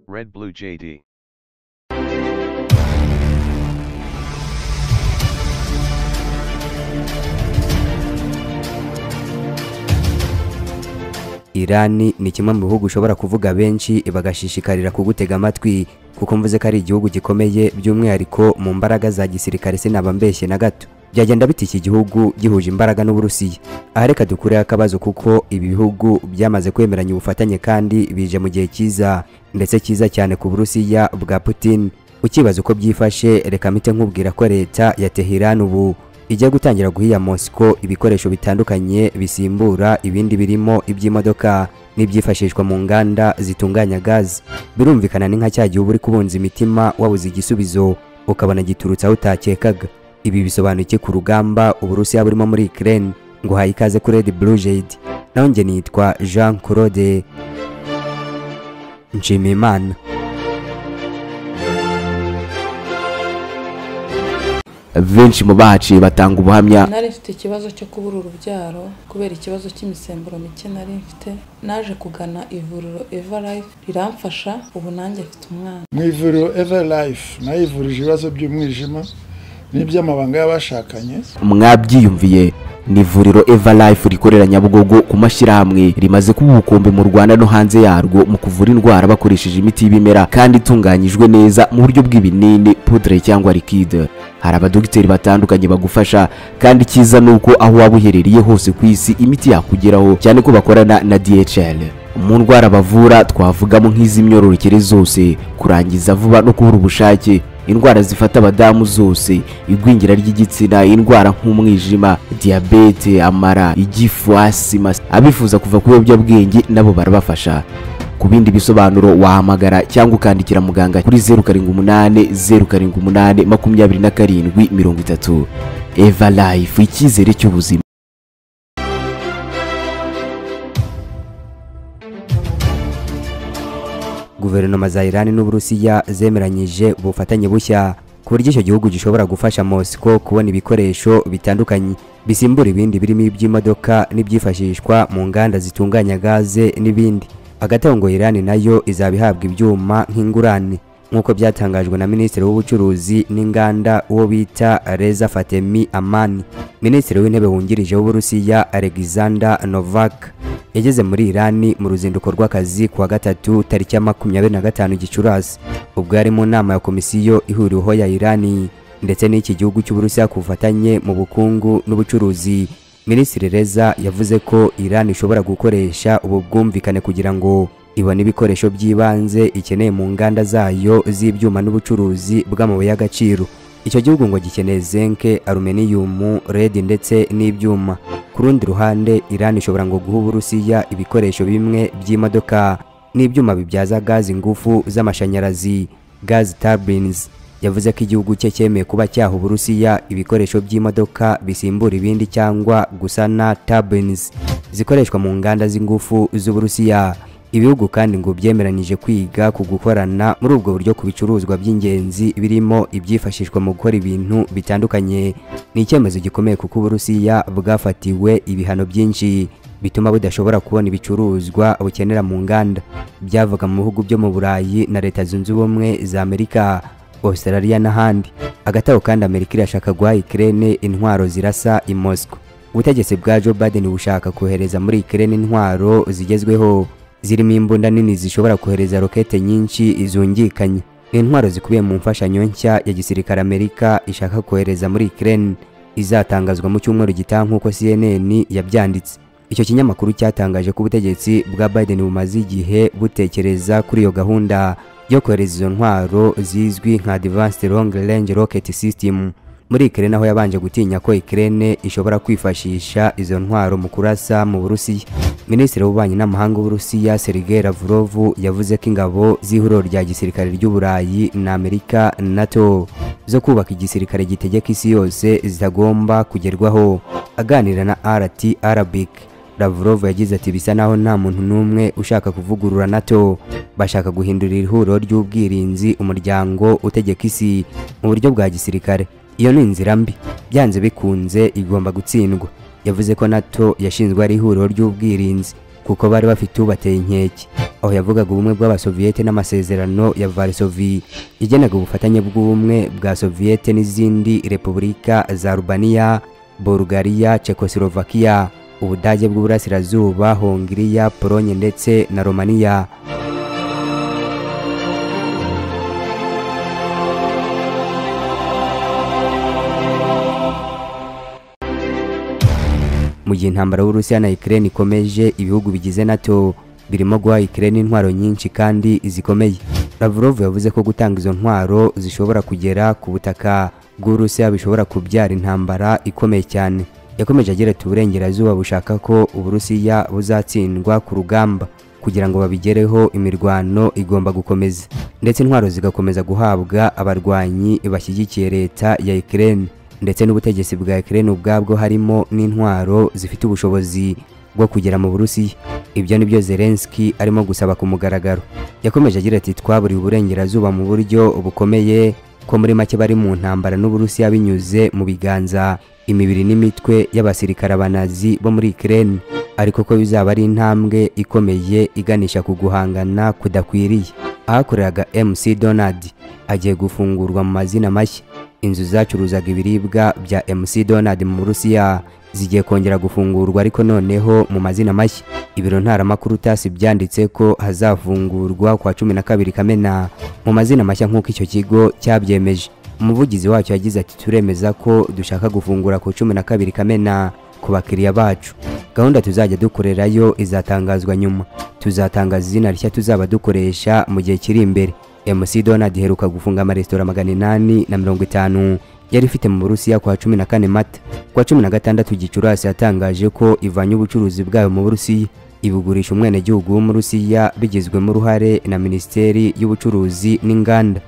Red Blue JD. Irani ni kimwe mu bihugu ushobora kuvuga benshi bagashishikarira kugutega amatwi kuko mvuze ko ari igihugu gikomeye by'umwihariko mu mbaraga za gisirikare sinaba mbeshye na gato byagenda bita iki gihugu gihuje imbaraga n'Uburusiya aha reka dukureho akabazo kuko ibi bihugu byamaze kwemeranya ubufatanye kandi bije mu gihe cyiza ndetse cyiza cyane ku Burusiya bwa Putin ukibaza uko byifashe reka mpite nkubwira ko leta ya Tehran ubu ijya gutangira guhiya Moscow ibikoresho bitandukanye bisimbura ibindi birimo iby'imodoka n'ibyifashishwa mu nganda zitunganya gazi birumvikana ni nka cya gihe uba uri kubunza imitima wabuze igisubizo ukabona giturutse aho utakekaga ibi bisobanuye iki ku rugamba Uburusiya burimo muri Ukraine ngo haye ikaze kuri Red Blue Jade naho njye nitwa Jean Claude Nshimiyimana benshi mu bahaciye batanga ubuhamya nari mfite ikibazo cyo kubura urubyaro kubera ikibazo cy'imisemburo mike nari mfite naje kugana ivuriro eva life riramfasha ubu nanjye mfite umwana mu ivuriro eva life nayo ivurije ibibazo by'umwijima n'iby'amabanga y'abashakanye mwabyiyumviye ni ivuriro eva life rikorera nyabugogo ku mashyirahamwe rimaze kuba ubukombe mu rwanda no hanze yarwo mu kuvura indwara bakoresheje imiti y'ibimera kandi itunganyijwe neza mu buryo bw'ibinini pudre cyangwa likide hari abadogiteri batandukanye bagufasha kandi icyiza ni uko aho waba uherereye hose ku isi imiti yakugeraho cyane ko bakorana na dhl mu ndwara bavura twavugamo nk'iz'imyororokere zose kurangiza vuba no kubura ubushake indwara zifata abadamu zose igwingira ry'igitsina indwara nk'umwijima diyabete amara igifu asima abifuza kuva ku biyobyabwenge nabo barabafasha ku bindi bisobanuro wahamagara cyangwa ukandikira muganga kuri zeru karindwi umunani zeru karindwi umunani makumyabiri na karindwi mirongo itatu eva life icyizere cy'ubuzima guverinoma za Iran n'Uburusiya zemeranyije ubufatanye bushya ku buryo icyo gihugu gishobora gufasha Moscow kubona ibikoresho bitandukanye bisimbura ibindi birimo iby'imodoka n'ibyifashishwa mu nganda zitunganya gaze n'ibindi hagati aho ngo Iran nayo izaba ihabwa ibyuma nk'ingurane nk'uko byatangajwe na minisitiri w'ubucuruzi n'inganda uwo bita Reza Fatemi Amani minisitiri w'intebe wungirije w'Uburusiya Alexander Novak yageze muri Irani mu ruzinduko rw'akazi kuwa gatatu tariki ya makumyabiri na gatanu Gicurasi ubwo yari mu nama ya komisiyo ihuriweho ya Irani ndetse n'iki gihugu cy'Uburusiya ku bufatanye mu bukungu n'ubucuruzi Minisitiri Reza yavuze ko Irani ishobora gukoresha ubu bwumvikane kugira ngo ibone ibikoresho by'ibanze ikeneye mu nganda zayo z'ibyuma n'ubucuruzi bw'amabuye y'agaciro icyo gihugu ngo gikeneye zinke aluminiyumu redi ndetse n'ibyuma ku rundi ruhande Iran ishobora ngo guha Uburusiya ibikoresho bimwe by'imodoka n'ibyuma bibyaza gazi ingufu z'amashanyarazi gazi turbines yavuze ko igihugu cye cyemeye kuba cyaha Uburusiya ibikoresho by'imodoka bisimbura ibindi cyangwa gusana turbines zikoreshwa mu nganda z'ingufu z'Uburusiya ibihugu kandi ngo byemeranyije kwiga ku gukorana muri ubwo buryo ku bicuruzwa by'ingenzi birimo ibyifashishwa mu gukora ibintu bitandukanye ni icyemezo gikomeye kuko Uburusiya bwafatiwe ibihano byinshi bituma budashobora kubona ibicuruzwa bukenera mu nganda byavaga mu bihugu byo mu Burayi na Leta Zunze Ubumwe za Amerika Australia n'ahandi hagati aho kandi Amerika irashaka guha Ukraine intwaro zirasa i Moscow ubutegetsi bwa Joe Biden bushaka kohereza muri Ukraine intwaro zigezweho zirimo imbunda nini zishobora kohereza rokete nyinshi zungikanye ni intwaro zikubiye mu mfashanyo nshya ya gisirikare amerika ishaka kohereza muri Ukraine izatangazwa mu cyumweru gitaha nk'uko CNN yabyanditse icyo kinyamakuru cyatangaje ko ubutegetsi bwa Biden bumaze igihe butekereza kuri iyo gahunda yo kohereza izo ntwaro zizwi nka Advanced Long Range Rocket System muri Ukraine aho yabanje gutinya ko Ukraine ishobora kwifashisha izo ntwaro mu kurasa mu Burusiya Minisitiri w'ububanyi n'amahanga w'Uburusiya Sergei Lavrov yavuze ko ingabo z'ihuriro rya gisirikare ry'Uburayi na Amerika NATO zo kubaka igisirikare gitegeka isi yose zitagomba kugerwaho aganira na RT Arabic Lavrov yagize ati bisa naho nta muntu n'umwe ushaka kuvugurura NATO bashaka guhindura ihuriro ry'ubwirinzi umuryango utegeka isi mu buryo bwa gisirikare iyo ni inzira mbi byanze bikunze igomba gutsindwa yavuze ko nato yashinzwe ari ihuriro ry'ubwirinzi kuko bari bafite ubateye inkeke aho yavugaga ubumwe bw'abasoviyete n'amasezerano ya varsovie igenaga ubufatanye bw'ubumwe bwa soviyete n'izindi repubulika za rubaniya bulugariya cekoslovakiya ubudage bw'uburasirazuba hongiriya polonye ndetse na romaniya mu gihe intambara y'uburusiya na ukraine ikomeje ibihugu bigize nato birimo guha ukraine intwaro nyinshi kandi zikomeye lavrov yavuze ko gutanga izo ntwaro zishobora kugera ku butaka bw'uburusiya bishobora kubyara intambara ikomeye cyane yakomeje agira ati uburengerazuba bushaka ko uburusiya buzatsindwa ku rugamba kugira ngo babigereho imirwano igomba gukomeza ndetse intwaro zigakomeza guhabwa abarwanyi bashyigikiye leta ya ukraine ndetse n'ubutegetsi bwa Ukraine ubwabwo harimo n'intwaro zifite ubushobozi bwo kugera mu Burusiya ibyo ni byo Zelensky arimo gusaba ku mugaragaro yakomeje agira ati twaburiye uburengerazuba mu buryo bukomeye ko muri make bari mu ntambara n'Uburusiya binyuze mu biganza imibiri n'imitwe y'abasirikare abanazi bo muri Ukraine ariko ko bizaba ari intambwe ikomeye iganisha ku guhangana kudakwiriye ahakoreraga MC Donald agiye gufungurwa mu mazina mashya inzu zacuruzaga ibiribwa bya MC Donald mu Burusiya zigiye kongera gufungurwa ariko noneho mu mazina mashya ibiro ntaramakuru tasi byanditse ko hazafungurwa kwa cumi na kabiri kamena mu mazina mashya nk'uko icyo kigo cyabyemeje umuvugizi wacyo yagize ati turemeza ko dushaka gufungura ku cumi na kabiri kamena ku bakiriya bacu gahunda tuzajya dukorerayo izatangazwa nyuma tuzatangaza izina rishya tuzaba dukoresha mu gihe kiri imbere MC Donald iheruka gufunga amaresitora magana inani na mirongo itanu yari ifite mu Burusiya kwa cumi na kane Mata kwa cumi na gatandatu Gicurasi yatangaje ko ivanye ubucuruzi bwayo mu Burusiya ibugurisha umwenegihugu w'umurusiya bigizwemo uruhare na Minisiteri y'Ubucuruzi n'Inganda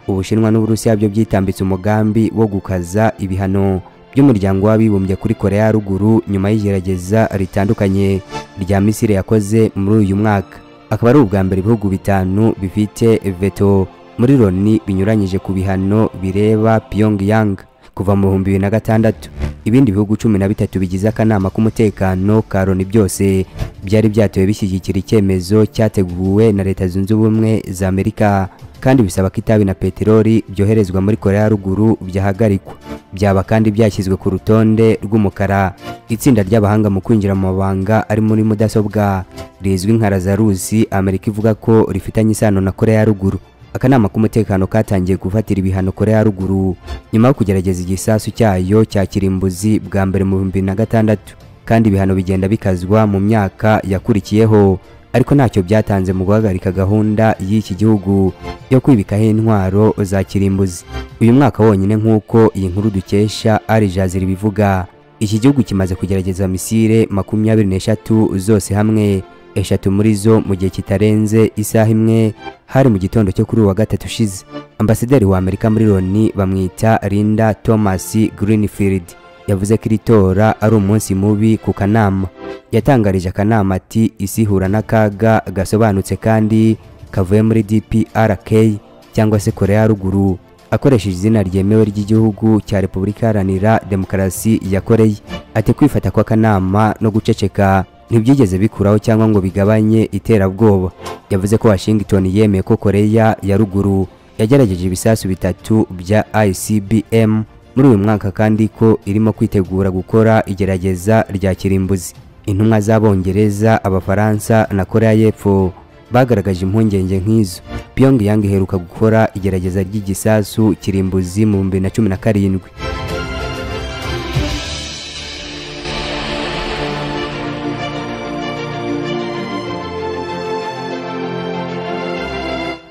ubushinwa n'uburusiya byo byitambitse umugambi wo gukaza ibihano by'umuryango w'abibumbye kuri korea ya ruguru nyuma y'igerageza ritandukanye rya misiri yakoze muri uyu mwaka akaba ari ubwa mbere ibihugu bitanu bifite veto muri loni binyuranyije ku bihano bireba pyongyang kuva mu bihumbi bibiri na gatandatu ibindi bihugu cumi na bitatu bigize akanama k'umutekano ka loni byose byari byatewe bishyigikira icyemezo cyateguwe na leta zunze ubumwe za amerika kandi bisaba ko itabi na peteroli byoherezwa muri korea ya ruguru byahagarikwa byaba kandi byashyizwe ku rutonde rw'umukara itsinda ry'abahanga mu kwinjira mu mabanga ari muri mudasobwa rizwi nka razarusi amerika ivuga ko rifitanye isano na korea ya ruguru akanama k'umutekano katangiye gufatira ibihano korea ya ruguru nyuma yo kugerageza igisasu cyayo cya kirimbuzi bwa mbere mu bihumbi na gatandatu kandi ibihano bigenda bikazwa mu myaka yakurikiyeho ariko ntacyo byatanze mu guhagarika gahunda y'iki gihugu yo kwibikaho intwaro za kirimbuzi uyu mwaka wonyine nk'uko iyi nkuru dukesha ari jazira ibivuga iki gihugu kimaze kugerageza misile makumyabiri n'eshatu zose hamwe eshatu muri zo mu gihe kitarenze isaha imwe hari mu gitondo cyo kuri uwa gatatu ushize ambasaderi wa amerika muri loni bamwita linda thomas greenfield yavuze ko iri tora ari umunsi mubi ku kanama yatangarije akanama ati isi ihura n'akaga gasobanutse kandi kavuye muri DPRK cyangwa se Korea ya ruguru akoresheje izina ryemewe ry'igihugu cya Repubulika Iharanira Demokarasi ya Korea ati kwifata kw'akanama no guceceka ntibyigeze bikuraho cyangwa ngo bigabanye iterabwoba yavuze ko Washington yemeye ko Korea ya ruguru yagerageje ibisasu bitatu bya ICBM muri uyu mwaka kandi ko irimo kwitegura gukora igerageza rya kirimbuzi intumwa z'abongereza abafaransa na korea y'epfo bagaragaje impungenge nk'izo pyongyang iheruka gukora igerageza ry'igisasu kirimbuzi mu bihumbi na cumi na karindwi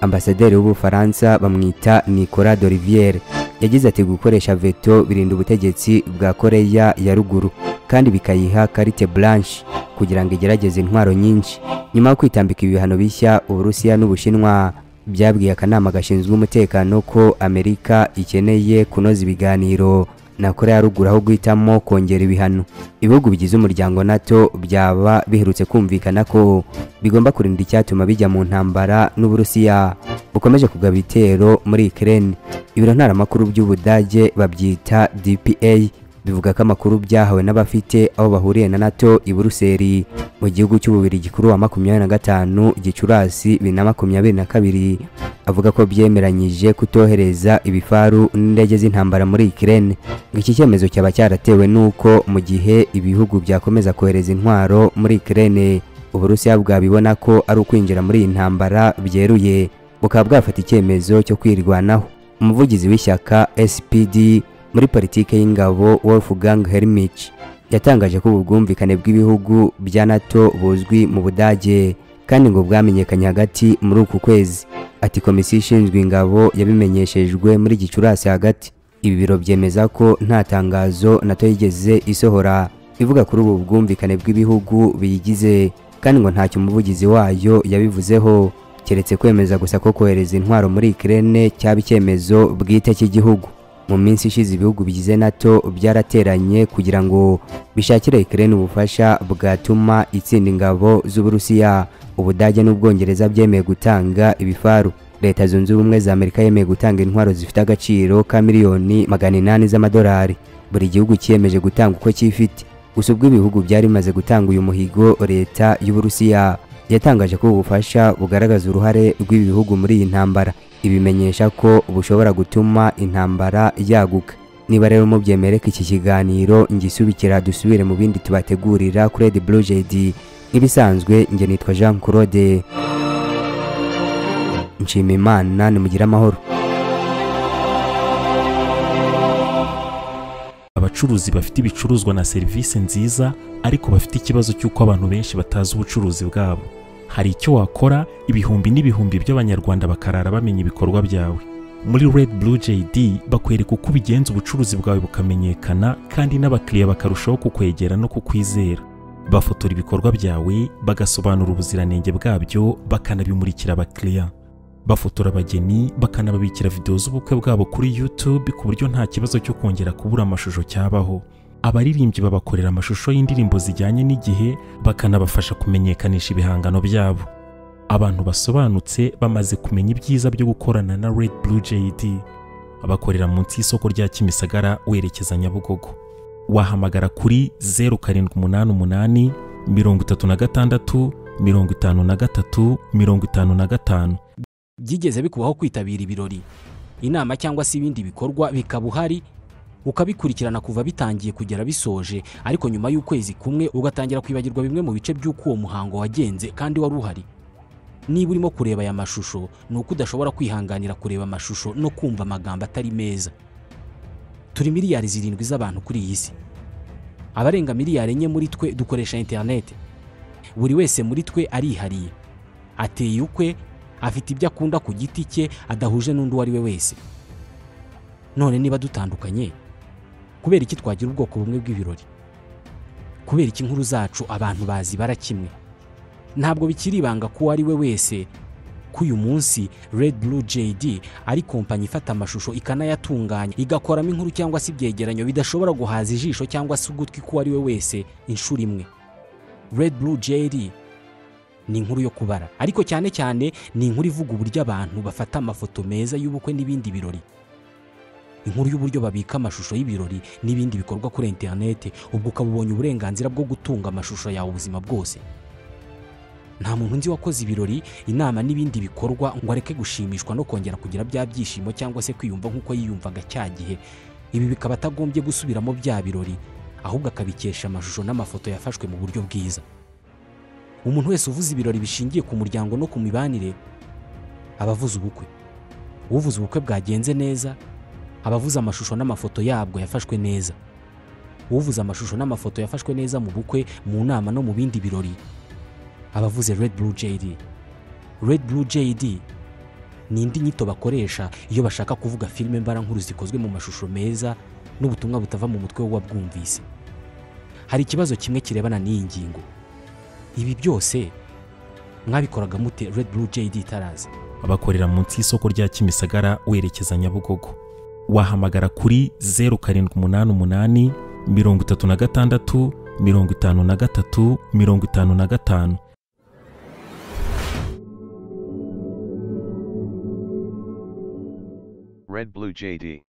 ambasaderi w'ubufaransa bamwita nicolas d'olivier yagize ati gukoresha veto birinda ubutegetsi bwa korea ya ruguru kandi bikayiha karite blanche kugira ngo igerageze intwaro nyinshi nyuma yo kwitambika ibihano bishya uburusiya n'ubushinwa byabwiye akanama gashinzwe umutekano ko amerika ikeneye kunoza ibiganiro na koreya ya ruguru aho guhitamo kongera ibihano ibihugu bigize umuryango nato byaba biherutse kumvikana ko bigomba kurinda icyatuma bijya mu ntambara n'uburusiya bukomeje kugaba ibitero muri ikirere ibiro ntaramakuru by'ubudage babyita dpa bivuga ko amakuru byahawe n'abafite aho bahuriye na nato i buruseli mu gihugu cy'ububirigi kuri wa makumyabiri na gatanu gicurasi bibiri na makumyabiri na kabiri avuga ko byemeranyije kutohereza ibifaru n'indege z'intambara muri ikirere ngo iki cyemezo cyaba cyaratewe n'uko mu gihe ibihugu byakomeza kohereza intwaro muri ikirere uburusiya bwabibona ko ari ukwinjira muri iyi ntambara byeruye bukaba bwafata icyemezo cyo kwirwanaho umuvugizi w'ishyaka spd muri politike y'ingabo wolfgang hermich yatangaje ko ubu bwumvikane bw'ibihugu bya nato buzwi mu budage kandi ngo bwamenyekanye hagati muri uku kwezi ati komisiyo ishinzwe ingabo yabimenyeshejwe muri gicurasi hagati ibi biro byemeza ko nta tangazo nato yigeze isohora ivuga kuri ubu bwumvikane bw'ibihugu biyigize kandi ngo ntacyo umuvugizi wayo yabivuzeho keretse kwemeza gusa ko kohereza intwaro muri ikirere cyaba icyemezo bwite cy'igihugu mu minsi ishize ibihugu bigize nato byarateranye kugira ngo bishakire ikirere ubufasha bwatuma itsinda ingabo z'uburusiya ubudage n'ubwongereza byemeye gutanga ibifaru leta zunze ubumwe za amerika yemeye gutanga intwaro zifite agaciro ka miliyoni magana inani z'amadolari buri gihugu cyiyemeje gutanga uko cyifite gusa ubwo ibihugu byari bimaze gutanga uyu muhigo leta y'uburusiya yatangaje ko ubu bufasha bugaragaza uruhare rw'ibihugu muri iyi ntambara ibimenyesha ko bushobora gutuma intambara yaguka niba rero mubyemere ko iki kiganiro ngisubikira dusubire mu bindi tubategurira kuri edi buru jedi nk'ibisanzwe njye nitwa jean claude nshima imana nimugire amahoro abacuruzi bafite ibicuruzwa na serivisi nziza ariko bafite ikibazo cy'uko abantu benshi batazi ubucuruzi bwabo hari icyo wakora ibihumbi n'ibihumbi by'abanyarwanda bakarara bamenya ibikorwa byawe muri red blue jd bakwereka uko ubigenza ubucuruzi bwawe bukamenyekana kandi n'abakiriya bakarushaho kukwegera no kukwizera bafotora ibikorwa byawe bagasobanura ubuziranenge bwabyo bakanabimurikira abakiriya bafotora abageni bakanababikira videwo z'ubukwe bwabo kuri YouTube ku buryo nta kibazo cyo kongera kubura amashusho cyabaho abaririmbyi babakorera amashusho y'indirimbo zijyanye n'igihe bakanabafasha kumenyekanisha ibihangano byabo abantu basobanutse bamaze kumenya ibyiza byo gukorana na Red Blue JD bakorera munsi y'isoko rya Kimisagara werekeza Nyabugogo wahamagara kuri 0788 36 53 55 byigeze bikubaho kwitabira ibirori inama cyangwa se ibindi bikorwa bikaba uhari ukabikurikirana kuva bitangiye kugera bisoje ariko nyuma y'ukwezi kumwe ugatangira kwibagirwa bimwe mu bice by'uko uwo muhango wagenze kandi wari uhari niba urimo kureba aya mashusho ni uko udashobora kwihanganira kureba amashusho no kumva amagambo atari meza turi miliyari zirindwi z'abantu kuri iyi si abarenga miliyari enye muri twe dukoresha interineti buri wese muri twe arihariye ateye ukwe afite ibyo akunda ku giti cye adahuje n'undi uwo ari we wese none niba dutandukanye kubera iki twagira ubwoko bumwe bw'ibirori kubera iki inkuru zacu abantu bazi bara kimwe ntabwo bikiri ibanga ko uwo ari we wese ko uyu munsi red blue jd ari kompanyi ifata amashusho ikanayatunganya igakoramo inkuru cyangwa se ibyegeranyo bidashobora guhaza ijisho cyangwa se ugutwi k'uwo ari we wese inshuro imwe red blue jd ni inkuru yo kubara ariko cyane cyane ni inkuru ivuga uburyo abantu bafata amafoto meza y'ubukwe n'ibindi birori inkuru y'uburyo babika amashusho y'ibirori n'ibindi bikorwa kuri interinete ubwo ukaba ubonye uburenganzira bwo gutunga amashusho yawe ubuzima bwose nta muntu nzi wakoze ibirori inama n'ibindi bikorwa ngo areke gushimishwa no kongera kugira bya byishimo cyangwa se kwiyumva nk'uko yiyumvaga cya gihe ibi bikaba atagombye gusubiramo bya birori ahubwo akabikesha amashusho n'amafoto yafashwe mu buryo bwiza umuntu wese uvuze ibirori bishingiye ku muryango no ku mibanire aba avuze ubukwe uvuze ubukwe bwagenze neza aba avuze amashusho n'amafoto yabwo yafashwe neza uvuze amashusho n'amafoto yafashwe neza mu bukwe mu nama no mu bindi birori aba avuze red blue jd red blue jd ni indi nyito bakoresha iyo bashaka kuvuga filime mbarankuru zikozwe mu mashusho meza n'ubutumwa butava mu mutwe w'uwabwumvise hari ikibazo kimwe kirebana n'iyi ngingo ibi byose mwabikoraga mute red blue jd itaraza bakorera munsi y'isoko rya Kimisagara werekeza Nyabugogo wahamagara kuri zeru karindwi umunani umunani mirongo itatu na gatandatu mirongo itanu na gatatu mirongo itanu na gatanu Red Blue JD.